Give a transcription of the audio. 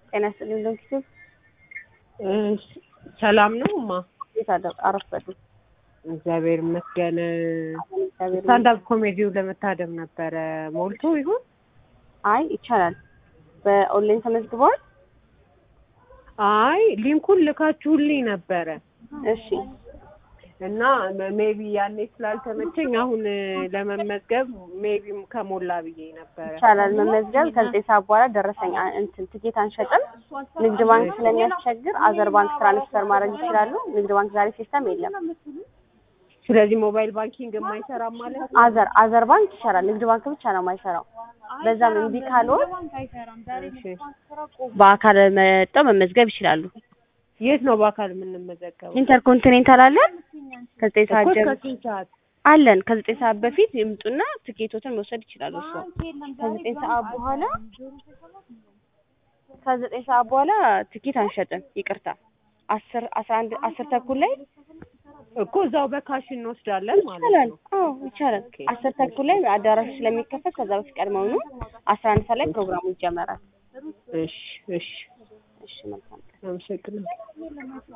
ጤና ይስጥልኝ ዶክተር ሰላም ነው እማ? እንዴት አደ- አረፈዱ? እግዚአብሔር ይመስገን። እግዚአብሔር ስታንዳፕ ኮሜዲው ለመታደም ነበረ ሞልቶ ይሁን? አይ ይቻላል። በኦንላይን ተመዝግበዋል? አይ ሊንኩን ልካችሁልኝ ነበረ እሺ እና ሜቢ ያኔ ስላልተመቸኝ አሁን ለመመዝገብ ሜቢ ከሞላ ብዬ ነበረ። ይቻላል መመዝገብ። ከዘጠኝ ሰዓት በኋላ ደረሰኝ አ- እንትን ትኬት አንሸጥም። ንግድ ባንክ ስለሚያስቸግር አዘር ባንክ ትራንስፈር ማድረግ ይችላሉ። ንግድ ባንክ ዛሬ ሲስተም የለም። ስለዚህ ሞባይል ባንኪንግ የማይሰራም ማለት ነው? አዘር አዘር ባንክ ይሰራል። ንግድ ባንክ ብቻ ነው የማይሰራው። በዛም እምቢ ካልሆን እሺ። በአካል መጥተው መመዝገብ ይችላሉ። የት ነው በአካል የምንመዘገበው? ኢንተርኮንቲኔንታል አለን ከዘጠኝ ሰዓት እኮ ጀምሮ ከስንት ሰዓት? አለን ከዘጠኝ ሰዓት በፊት ይምጡና ትኬቶትን መውሰድ ይችላሉ። እሱ ከዘጠኝ ሰዓት በኋላ ከዘጠኝ ሰዓት በኋላ ትኬት አንሸጥም። ይቅርታ አስር አስራ አንድ አስር ተኩል ላይ እኮ እዛው በካሽ እንወስዳለን ማለት ይቻላል። ነው። አዎ ይቻላል። አስር ተኩል ላይ አዳራሹ ስለሚከፈት ከዛ በፊት ቀድመውኑ አስራ አንድ ሰዓት ላይ ፕሮግራሙ ይጀመራል። እሺ እሺ፣ እሺ መልካም ቀን። አመሰግናለሁ።